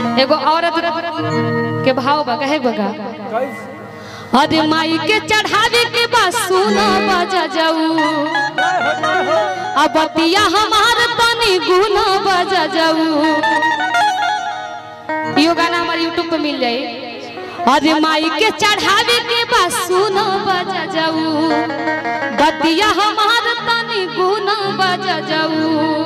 एगो औरत के भाव बा कहे बगा अरे माई के चढ़ावे के बाद सुनो बजा जाऊ अब बतिया हमार तनी गुना बजा जाऊ यो गाना हमारे यूट्यूब पे मिल जाए अरे माई के चढ़ावे के बाद सुनो बजा जाऊ बतिया हमार तनी गुना बजा जाऊ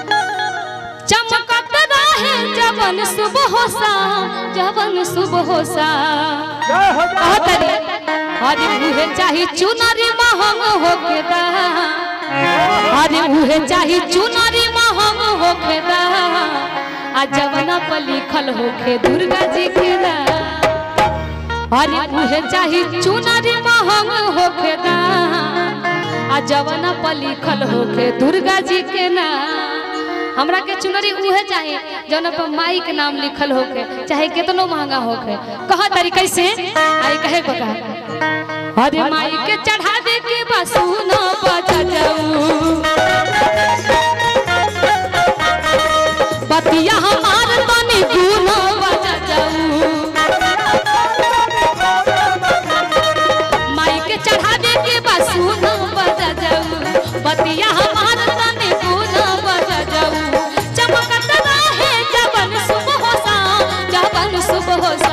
चमकत रहे जवन सुबह सा जवन सुबह सा कहतरी अरे उहे चाही चुनरी महंग होके दा अरे उहे चाही चुनरी महंग होके दा आ जवना पर लिखल होके दुर्गा जी के दा अरे उहे चाही चुनरी महंग होके दा आ जवना पर लिखल होके दुर्गा जी के ना हमरा के चुनरी उहे चाहे जौन पर माई के नाम लिखल होके चाहे कितनो महंगा होके कहा तरीके से आई कहे बका अरे माई के चढ़ा दे के बसुना बजा जाऊ बतिया हमार तनी गुना बजा जाऊ माई के चढ़ा दे के बसुना बजा जाऊ बतिया हमार तनी गुना बजा जाऊ चमकत रहे जवन सुबह सा जवन सुबह सा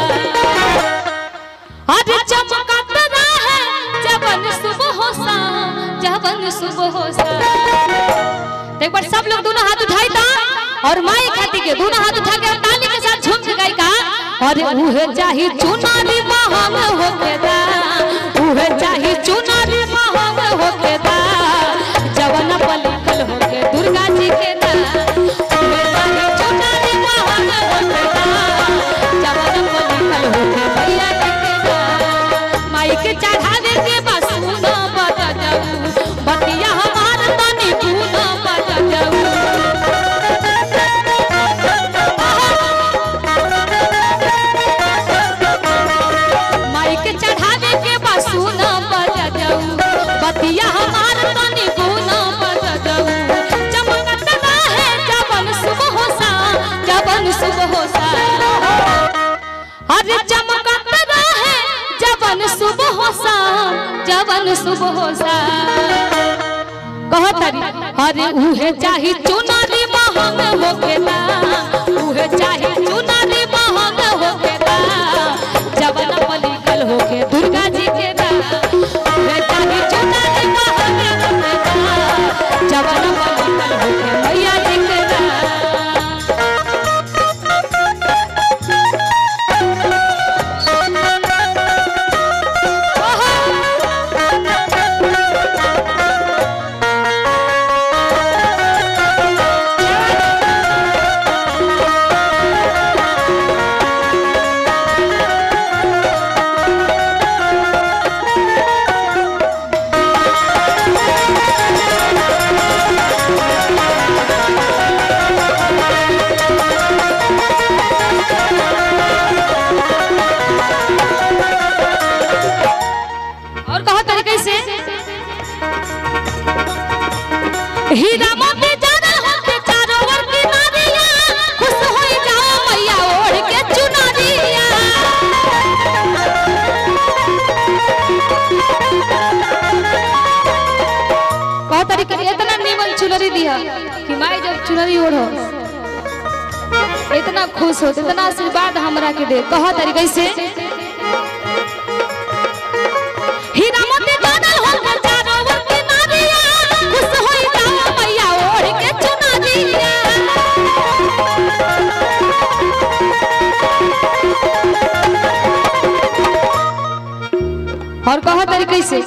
अरे चमकत रहे जवन सुबह सा जवन सुबह सा तो एक बार सब लोग दोनों हाथ उठाई था और माई खाती के दोनों हाथ उठा के और ताली के साथ झूम के गाई का अरे उहे चाही चुनारी महंग होके दा उहे चाही चुनारी महंग होके दा जवन पर लिखल होके दुर्गा जी के दा उहे चाही चुनारी महंग होके दा जवन पर लिखल होके भैया जी के दा माई के चढ़ावे के बस सुनो बजा जाऊ बतिया हमार तनी तू बजा जाऊ माई के चढ़ावे के बसुना बजा जाऊ बतिया हमार तनी गुना बजा जाऊ चमकत रहे जवन सुबह सा जवन सुबह सा अरे चमकत रहे जवन सुबह सा जवन सुबह सा कहतरी अरे उहे चाही चुनरी महंग होके दा उहे चाही चुनरी महंग होके दा जवन पर लिखल होके दुर्गा जी के दा उहे चाही चुनरी महंग होके दा जवन पर लिखल होके मैया जी के दा और कहा तरीके से हीरा मोती जाना होते चारों ओर की नारिया खुश हो जाओ मैया ओढ़ के चुनरिया कहा तरीके इतना नीमन चुनरी दिया कि माई जब चुनरी ओढ़ो इतना खुश हो इतना आशीर्वाद हमरा के दे कहा तरीके से हीरा मोती जाना होते चारों ओर की नारिया खुश हो जाओ मैया ओढ़ के चुनरिया और कहा तरीके से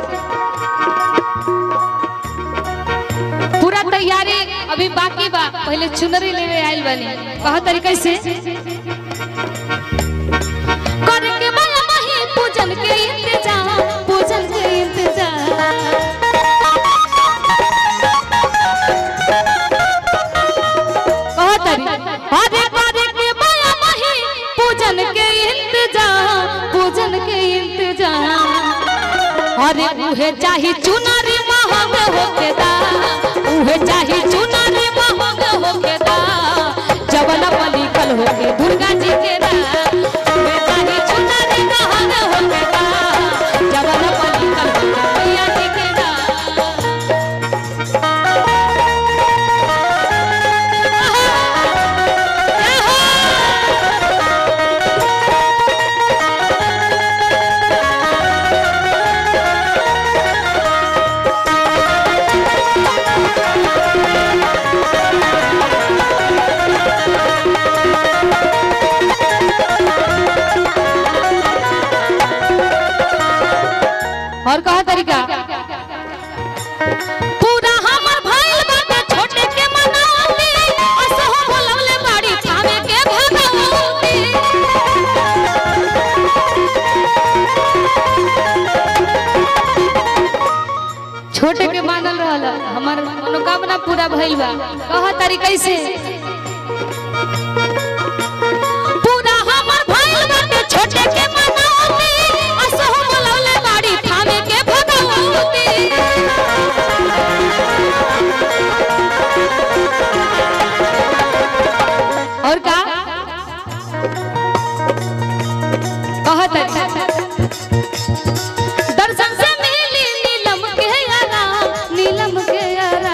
पूरा तैयारी अभी बाकी बा पहले चुनरी लेवे आइल बानी कहा तरीके से करके माया माही पूजन के इंतजाम पूजन के इंतजाम कहा तरी अरे करके माया माही पूजन के इंतजाम पूजन के इंतजाम अरे उहे चाही चुनरी महंग होके दा उहे चाही चुनरी महंग होके दा जवन पर लिखल होके दुर्गा जी के राम उहे चाही चुनरी महंग होके दाम जवन बनी कल होके मैया जी के राम और कहा तरीका पूरा हमर भइल बाटे छोटे के मनावती असहो बोलवले बाड़ी थावे के भगवती छोटे के मानल रहल हमर मनोकामना पूरा भइल बा कहा तरीका से पूरा हमर भइल बाटे छोटे के मनावती असहो बोलवले बाड़ी थावे के भगवती और का कहत दर्शन से मिली नीलम के यारा नीलम के यारा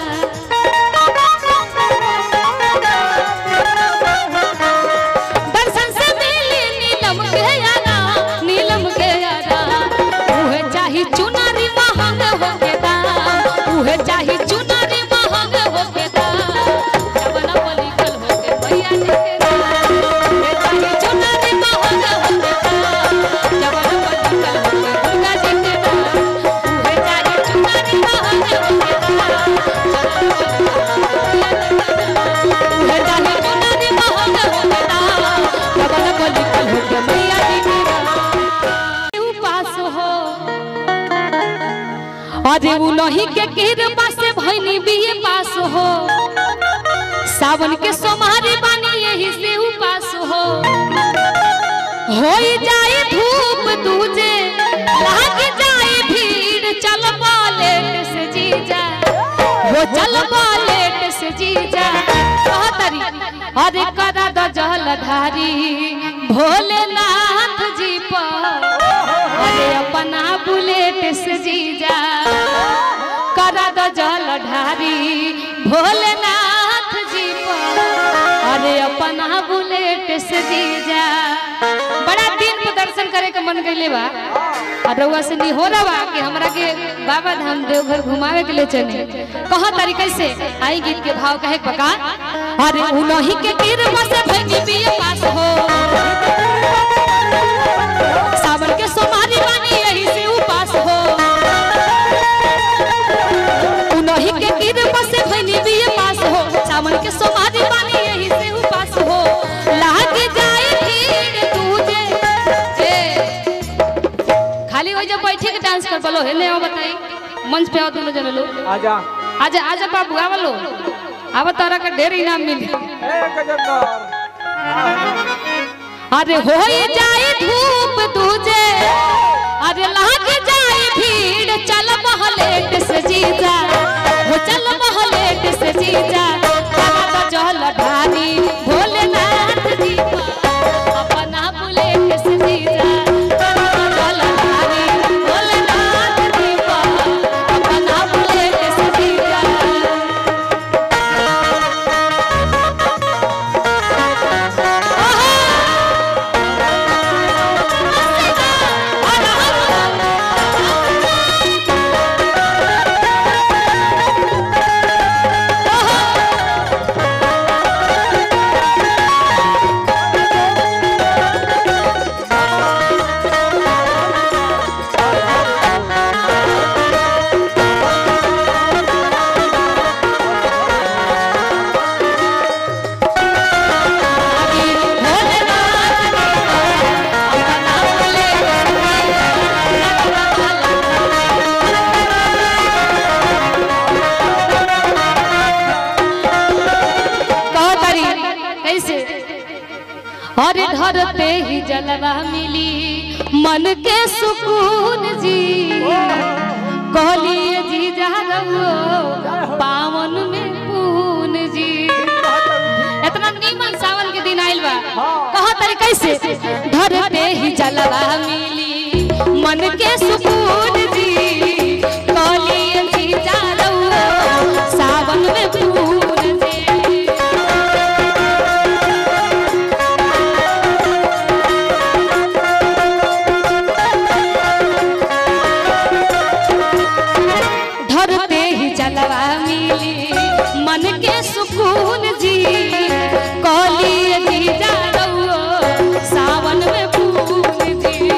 दर्शन से मिली नीलम के यारा नीलम के यारा उहे चाही चुनरी महंग होके दाम उहे चाही चुनरी महंग होके दाम जवना बोली कल होके भैया जी के दाम उहे चाही चुनरी महंग होके दाम जवना बोली कल होके दुर्गा जी के दाम उहे चाही चुनरी महंग होके दाम उहे चाही चुनरी महंग होके दाम जवना बोली कल होके भैया जी के दाम उपास हो अरे उलही के कृपा से भैनी बीए पास हो सावन के सोमारी बानी यही से उपास हो होई जाए धूप दूजे लाग जाए भीड़ चल लेट से जी जा वो चल लेट से जी जा कहतरी अरे करा द जलधारी भोलेनाथ जी पर अरे अपना बुलेट से जीजा करा द जल ढारी भोलेनाथ जी पर अरे अपना बुलेट से जीजा बड़ा दिन पे दर्शन करे के मन गईले बा और रउआ से नहीं हो रहा बा कि हमरा के बाबा धाम देवघर घुमावे के लिए चले कहा तरीके से आई गीत के भाव कहे के बका अरे उनही के कृपा से भई बीए पास हो सावन के सोमारी बानी यही से उपास हो उनही के कृपा से भइनी बीए पास हो सावन के सोमारी बानी यही से उपास हो लाग जाए भीड़ तुझे ए खाली हो जब बैठे के डांस कर बोलो हेले आओ बताई मंच पे आओ दोनों जने लोग आजा आजा आजा बाबू आवलो अब तारा का ढेर इनाम मिली ए गजबदार अरे हो जाए धूप तुझे अरे लाग जाए भीड़ चल महलेट से जीजा हो चल महलेट से जीजा करा तो चल ढारी भोलेनाथ जी पर अपना बुलेट से जीजा करा तो चल ढारी भोलेनाथ जी पर अपना बुलेट से जीजा कहतरी कैसे हर धरते ही जलवा मिली मन के सुकून जी कहलिए जी जा पावन में पून जी इतना नीमन सावन के दिन आइल कैसे धरते ही जलवा मिली मन के सुकून जी कौली जी जा सावन में फूल जी धरते ही जलवा मिली मन के सुकून जी कौली जी जा सावन में फूल जी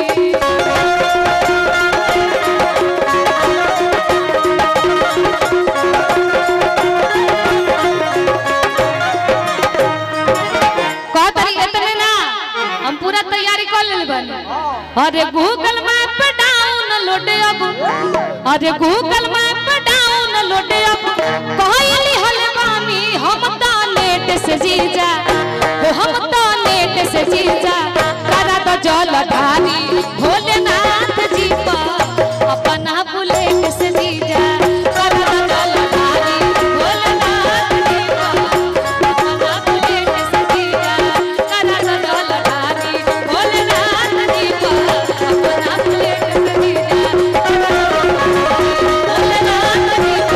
कहतरी इतने ना हम पूरा तैयारी कर लेल बन अरे गूगल मैप डाउन लोड अब अरे गूगल मैप डाउन लोड अब कहली हलवानी हम तो नेट से जीजा हो हम तो नेट से जीजा करा तो जल ढारी भोलेनाथ जी पर अपना बुलेट से जीजा करा तो जल ढारी भोलेनाथ जी पर अपना बुलेट से जीजा करा तो जल ढारी भोलेनाथ जी पर अपना बुलेट से जीजा करा तो जल ढारी भोलेनाथ जी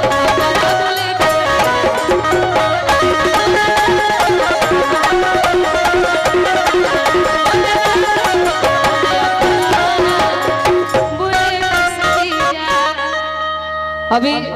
पर अपना बुलेट से अभी